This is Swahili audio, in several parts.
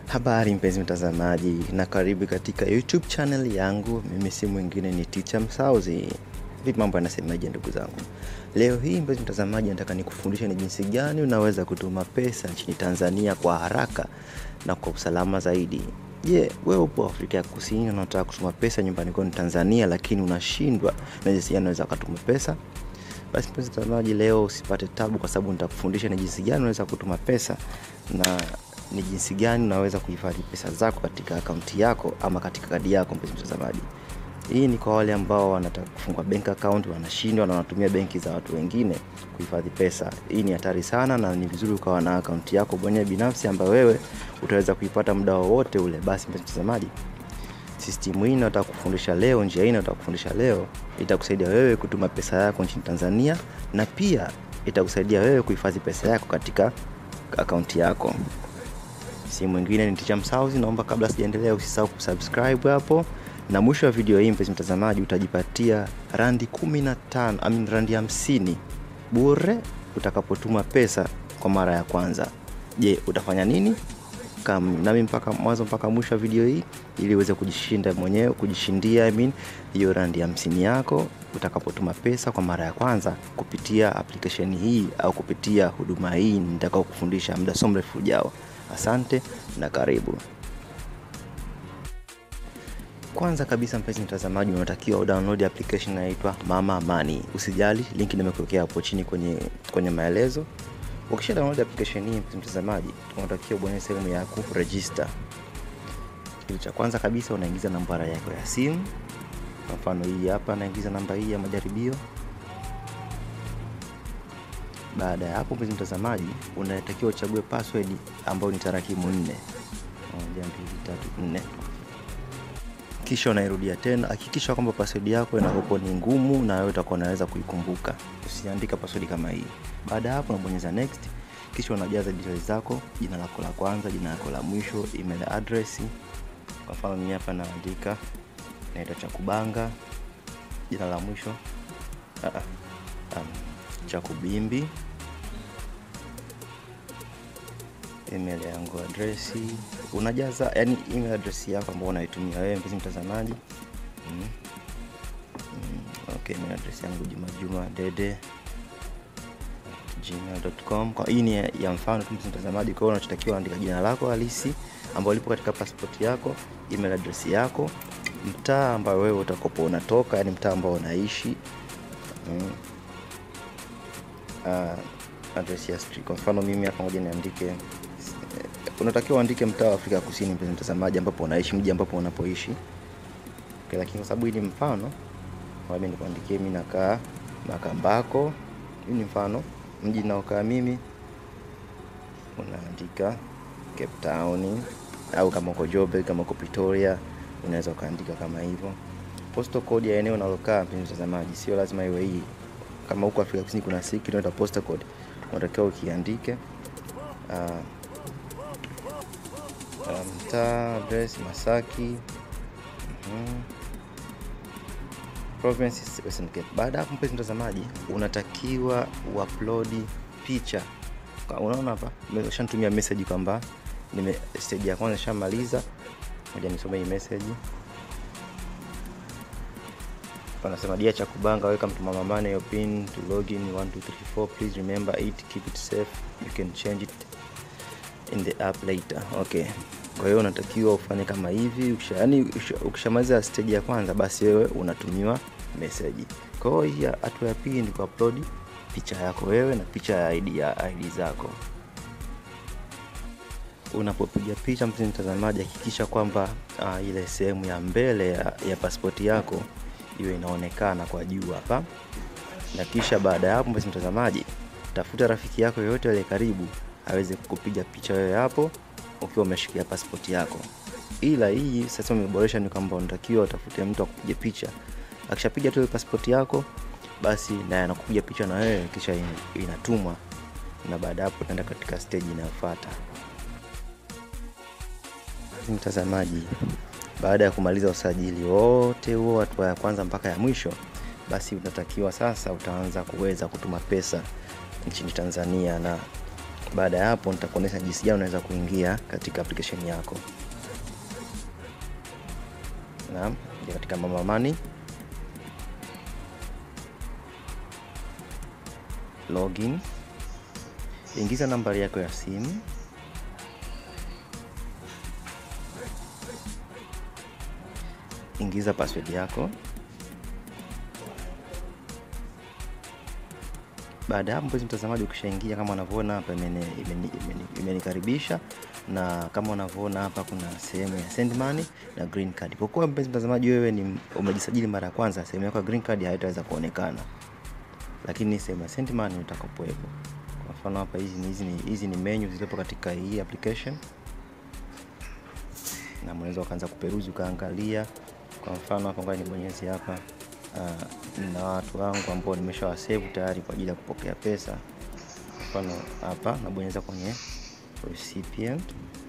Habari mpenzi mtazamaji, na karibu katika YouTube channel yangu. Mimi si mwingine ni Teacher Msauzi. Vipi mambo yanasemaje ndugu zangu? Leo hii mpenzi mtazamaji, nataka nikufundishe ni jinsi gani unaweza kutuma pesa nchini Tanzania kwa haraka na kwa usalama zaidi. Je, wewe upo Afrika ya Kusini na unataka kutuma pesa nyumbani kwenu Tanzania, lakini unashindwa na jinsi gani unaweza kutuma pesa? Basi mpenzi mtazamaji, leo usipate tabu, kwa sababu nitakufundisha ni jinsi gani unaweza kutuma pesa na ni jinsi gani unaweza kuhifadhi pesa zako katika akaunti yako ama katika kadi yako. Mpenzi mtazamaji, hii ni kwa wale ambao wanataka kufungua bank account wanashindwa na wanatumia benki za watu wengine kuhifadhi pesa. Hii ni hatari sana, na ni vizuri ukawa na akaunti yako mwenyewe binafsi ambayo wewe utaweza kuipata muda wowote ule. Basi mpenzi mtazamaji, system hii nataka kufundisha leo, njia hii nataka kufundisha leo itakusaidia wewe kutuma pesa yako nchini Tanzania na pia itakusaidia wewe kuhifadhi pesa yako katika akaunti yako. Si mwingine ni Teacher Msauzi. Naomba kabla sijaendelea, usisahau kusubscribe hapo, na mwisho wa video hii mpenzi mtazamaji, utajipatia randi 15 I mean randi 50 bure utakapotuma pesa kwa mara ya kwanza. Je, utafanya nini? Kam nami mpaka mwanzo mpaka mwisho wa video hii ili uweze kujishinda mwenyewe kujishindia I mean hiyo randi hamsini yako utakapotuma pesa kwa mara ya kwanza kupitia application hii au kupitia huduma hii nitakao kufundisha muda so mrefu ujao. Asante na karibu. Kwanza kabisa, mpenzi mtazamaji, unatakiwa udownload application inaitwa Mama Money. Usijali, link nimekuwekea hapo chini kwenye kwenye maelezo. Ukisha download application hii, mpenzi mtazamaji, unatakiwa ubonyeze sehemu ya ku register. Kitu cha kwanza kabisa, unaingiza nambara yako ya simu. Kwa mfano hii hapa, naingiza namba hii ya majaribio. Baada ya hapo, mpenzi mtazamaji, unatakiwa uchague password ambayo ni tarakimu nne, moja, mbili, tatu, nne. Kisha unairudia tena. Hakikisha kwamba password yako inakuwa ni ngumu na wewe utakuwa unaweza kuikumbuka. Usiandika password kama hii. Baada ya hapo, unabonyeza next, kisha unajaza details zako, jina lako la kwanza, jina lako la mwisho, email address. Kwa mfano mimi hapa naandika naitwa Chakubanga, jina la mwisho uh, um, Chakubimbi, email yangu adresi, unajaza yani email address yako ambayo unaitumia wewe mpenzi mtazamaji. mm. Mm, okay, email address yangu Juma Juma Dede gmail.com. Kwa hii ni ya mfano tu mpenzi mtazamaji, kwa hiyo unachotakiwa andika jina lako halisi ambalo lipo katika passport yako, email address yako, mtaa ambao wewe utakopo unatoka, yani mtaa ambao unaishi mm. uh, address ya street. Kwa mfano mimi hapa ngoja niandike unatakiwa uandike mtaa wa Afrika Kusini, mpenzi mtazamaji, ambapo unaishi, mji ambapo unapoishi. Okay, lakini kwa sababu hii ni mfano, mimi nikuandikie mimi nakaa Makambako. Hii ni mfano mji naokaa mimi, unaandika Cape Town, au kama uko Joburg, kama uko Pretoria, unaweza ukaandika kama hivyo. Postal code ya eneo unalokaa, mpenzi mtazamaji, sio lazima iwe hii. Kama huko Afrika Kusini kuna siki inaitwa postal code, unatakiwa ukiandike uh, mtaa um, address Masaki. mm-hmm. Province Western Cape. Baada hapo, mpenzi mtazamaji, unatakiwa uupload picha. Unaona hapa nimeshanitumia message kwamba nime stage ya kwanza nishamaliza. Ngoja nisome hii message. Wanasema dia cha kubanga, welcome to Mama Money, your pin to login 1234 please remember it keep it safe you can change it in the app later. Okay. Kwa hiyo unatakiwa ufanye kama hivi ukisha, yani ukishamaliza stage ya kwanza basi wewe unatumiwa message. Kwa hiyo hii hatua ya pili ni kuupload picha yako wewe na picha ya ID ya ID zako. Unapopiga picha, mpenzi mtazamaji, hakikisha kwamba uh, ile sehemu ya mbele ya, ya pasipoti yako iwe inaonekana kwa juu hapa, na kisha baada ya hapo, mpenzi mtazamaji, tafuta rafiki yako yoyote aliye karibu aweze kukupiga picha wewe hapo ukiwa umeshikia pasipoti yako. Ila hii sasa umeboresha, ni kwamba unatakiwa utafute mtu akupiga picha. Akishapiga tu pasipoti yako, basi naye anakupiga picha na wewe, kisha inatumwa, na baada hapo utaenda katika stage inayofuata. Mtazamaji, baada ya kumaliza usajili wote huo, hatua ya kwanza mpaka ya mwisho, basi unatakiwa sasa utaanza kuweza kutuma pesa nchini Tanzania na baada ya hapo nitakuonyesha jinsi gani unaweza kuingia katika application yako naam ingia katika mama money login ingiza nambari yako ya simu ingiza password yako baada ya hapo mpenzi mtazamaji ukishaingia kama unavyoona hapa imenikaribisha na kama unavyoona hapa kuna sehemu ya send money na green card kwa kuwa mpenzi mtazamaji wewe ni umejisajili mara ya kwanza sehemu yako ya green card haitaweza kuonekana lakini sehemu ya send money utakapowepo kwa mfano hapa hizi ni hizi ni hizi ni menu zilizopo katika hii application na unaweza ukaanza kuperuzi ukaangalia kwa mfano hapa ngoja nibonyeze hapa uh, na watu wangu ambao nimeshawasave tayari kwa ajili ya kupokea pesa mfano hapa nabonyeza kwenye recipient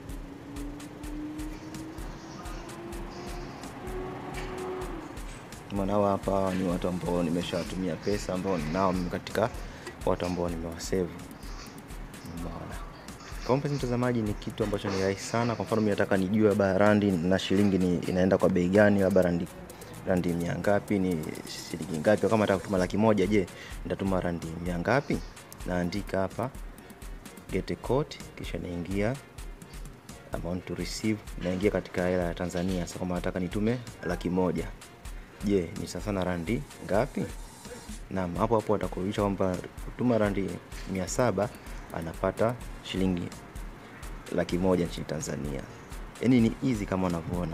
mwanao hapa ni watu ambao nimeshawatumia pesa ambao nao katika watu ambao nimewasave umeona kwa mpenzi mtazamaji ni kitu ambacho ni rahisi sana kwa mfano mimi nataka nijue labda randi na shilingi ni inaenda kwa bei gani labda randi randi mia ngapi ni shilingi ngapi kama nataka kutuma laki moja je nitatuma randi mia ngapi naandika hapa get a quote kisha naingia amount to receive naingia katika hela ya Tanzania sasa kama nataka nitume laki moja je ni sasa na randi ngapi naam hapo hapo atakurudisha kwamba kutuma randi mia saba anapata shilingi laki moja nchini Tanzania yaani ni easy kama unavyoona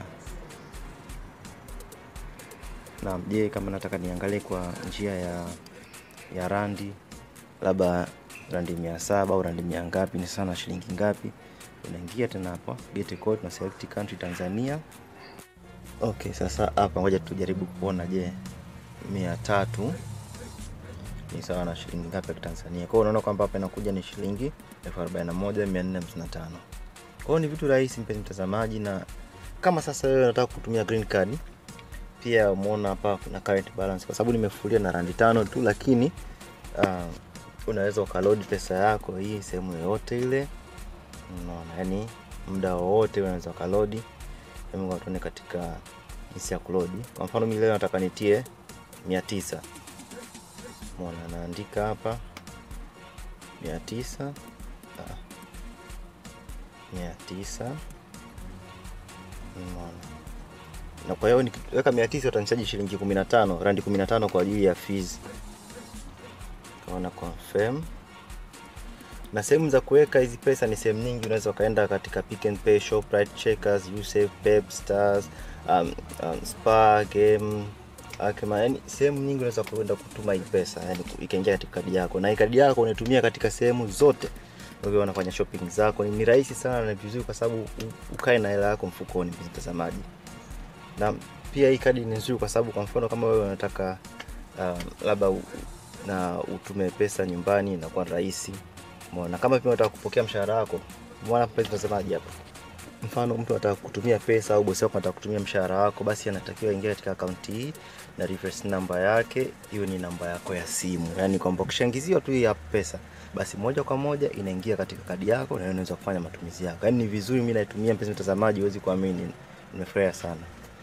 naam je kama nataka niangalie kwa njia ya ya randi labda randi mia saba au randi mia ngapi ni sana shilingi ngapi unaingia tena hapo get code na select country Tanzania okay sasa hapa ngoja tujaribu kuona je mia tatu ni sawa na shilingi ngapi ya Tanzania. Kwa hiyo unaona kwamba hapa inakuja ni shilingi 41455. Kwa hiyo ni vitu rahisi mpenzi mtazamaji, na kama sasa wewe unataka kutumia green card pia umeona hapa kuna current balance, kwa sababu nimefulia na randi tano tu, lakini uh, unaweza ukaload pesa yako hii sehemu yoyote ile, unaona, yani muda wowote unaweza ukaload. Hebu tuone katika jinsi ya kuload. Kwa mfano mimi leo nataka nitie 900 mona naandika hapa mia tisa ah, mia tisa mona na kwa hiyo nikiweka mia tisa utanichaji shilingi kumi na tano randi kumi na tano kwa ajili ya fees kaona confirm na sehemu za kuweka hizi pesa ni sehemu nyingi unaweza ukaenda katika Pick n Pay, Shoprite, Checkers, Usave, Pep, Stars, um, um, Spar, Game Akema, yani sehemu nyingi unaweza kwenda kutuma hii pesa, yani ikaingia katika kadi yako, na hii kadi yako unaitumia katika sehemu zote ukiwa unafanya shopping zako. Ni rahisi sana na vizuri, kwa sababu ukae na hela yako mfukoni, mtazamaji. Na pia hii kadi ni nzuri kwa sababu, kwa mfano kama wewe unataka uh, labda na utume pesa nyumbani, inakuwa rahisi. Umeona, kama pia unataka kupokea mshahara wako, umeona hapa, mtazamaji hapa mfano mtu anataka kutumia pesa au bosi wako anataka kutumia mshahara wako, basi anatakiwa aingia katika akaunti hii na reference namba yake hiyo ni namba yako ya simu, yani kwamba ukishaingiziwa tu hii pesa, basi moja kwa moja inaingia katika kadi yako na unaweza kufanya matumizi yako. Yani ni vizuri, mimi naitumia, mpenzi mtazamaji, huwezi kuamini, nimefurahia sana.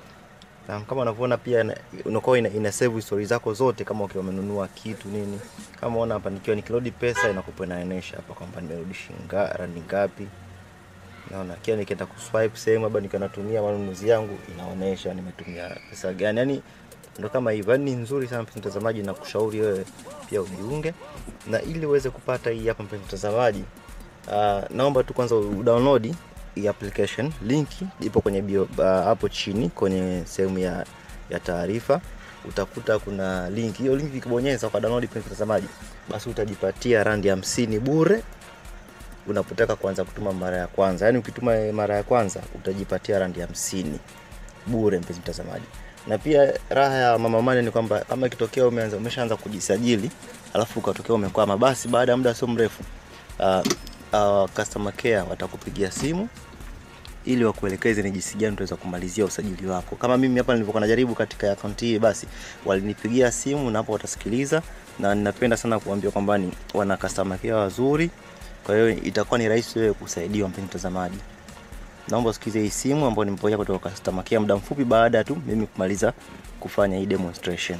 Na kama unavyoona pia unakuwa ina, ina save history zako zote, kama ukiwa umenunua kitu nini. Kama unaona hapa, nikiwa nikilodi pesa inakupa inaonyesha hapa kwamba nimerudi shilingi randi ngapi naona kia nikienda kuswipe sehemu labda nikiwa natumia manunuzi yangu inaonyesha nimetumia pesa gani. Yani ndo kama hivyo, yani ni nzuri sana mpenzi mtazamaji, na kushauri wewe pia ujiunge na ili uweze kupata hii hapa mpenzi mtazamaji. Uh, naomba tu kwanza udownload hii application, linki ipo kwenye bio hapo uh, chini kwenye sehemu ya, ya taarifa utakuta kuna link. Hiyo link ukibonyeza kwa download mpenzi mtazamaji, basi utajipatia randi hamsini bure unapotaka kuanza kutuma mara ya kwanza. Yani ukituma mara ya kwanza utajipatia randi hamsini bure, mpenzi mtazamaji. Na pia raha ya Mama Money ni kwamba kama ikitokea umeanza umeshaanza kujisajili alafu ukatokea umekwama, basi baada ya muda sio mrefu uh, uh, customer care watakupigia simu ili wakuelekeze ni jinsi gani utaweza kumalizia usajili wako. Kama mimi hapa nilivyokuwa najaribu katika akaunti hii, basi walinipigia simu na hapo watasikiliza, na ninapenda sana kuambia kwamba ni wana customer care wazuri Kwa hiyo itakuwa ni rahisi wewe kusaidiwa, mpenzi mtazamaji. Naomba usikize hii simu ambayo nimepokea kutoka customer care muda mfupi baada tu mimi kumaliza kufanya hii demonstration.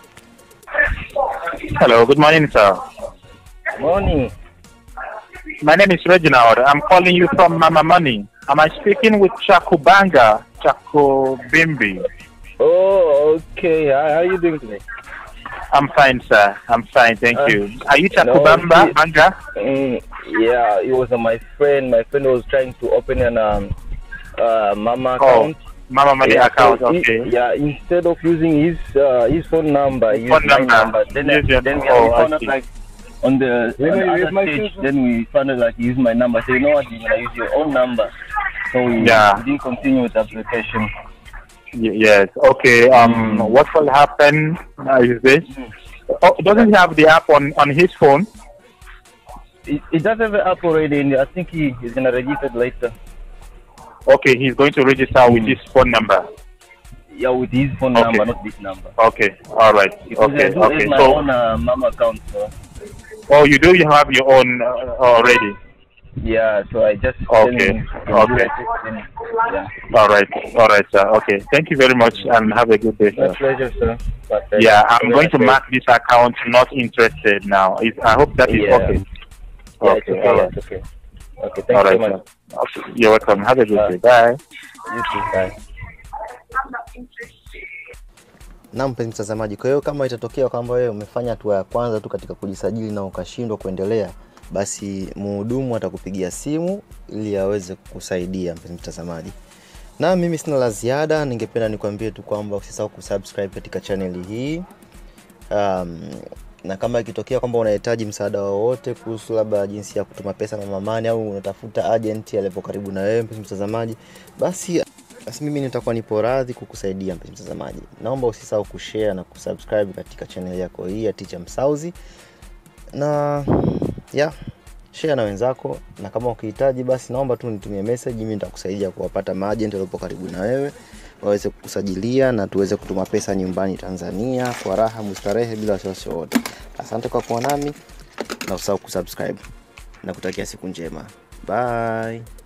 Hello, good morning, sir. Morning. My name is Reginald. I'm calling you from Mama Money. Am I speaking with Chakubanga Chakubimbi? Oh, okay. How, how are you doing today? I'm fine, sir. I'm fine, thank Uh, you. Are you no, Chakubamba see- Banga? Mm, yeah, it was uh, my friend. My friend was trying to open an um, uh, Mama Oh, account. Mama Money yeah, account, so he- okay. yeah, instead of using his uh, his phone number, he Phone used my number. number. Then, Use your- then we, oh, we I found out see. like on the, Wait, on wait, the wait, other my stage, phone- then we found out like he used my number. So you know what? You're gonna use your own number. So we, Yeah. we didn't continue with the application. Y- yes, okay. Um, Mm. what will happen uh, is this? Oh, doesn't he have the app on, on his phone? It, it does have an app already, and I think he is gonna register it later. Okay, he's going to register with Mm. his phone number. Yeah, with his phone Okay. number, not this number. Okay, all right. Because I Okay, do have okay. my So, own uh, mama account. So. oh, you do you have your own uh, already? Yeah, so I just Okay, send him- okay. then- Yeah. All right, all right, sir. Okay, thank you very much, and have a good day, My sir. pleasure, sir. My pleasure. Yeah, I'm Yeah, going to okay. mark this account not interested now. Is I hope that is Yeah. okay. Yeah, it's Okay, okay. all yeah, right. it's okay. Okay, thank All you right, so much. sir. Okay, You're welcome. Have a good Uh, day. Bye. You too. Bye. Na mpenzi mtazamaji, kwa hiyo kama itatokea kwamba wewe umefanya hatua ya kwanza tu katika kujisajili na ukashindwa kuendelea, basi mhudumu atakupigia simu ili aweze kukusaidia mpenzi mtazamaji. Na mimi sina la ziada, ningependa nikwambie tu kwamba usisahau kusubscribe katika chaneli hii. Um, na kama ikitokea kwamba unahitaji msaada wowote kuhusu labda jinsi ya kutuma pesa na mamani au unatafuta agent aliyepo karibu na wewe mpenzi mtazamaji, basi basi mimi nitakuwa nipo radhi kukusaidia mpenzi mtazamaji. Naomba usisahau kushare na kusubscribe katika channel yako hii ya Teacher Msauzi, na yeah, share na wenzako, na kama ukihitaji basi naomba tu nitumie message, mimi nitakusaidia kuwapata maagent waliopo karibu na wewe waweze kukusajilia na tuweze kutuma pesa nyumbani Tanzania kwa raha mustarehe bila wasiwasi wowote. Asante kwa kuwa nami na usahau kusubscribe na kutakia siku njema. Bye.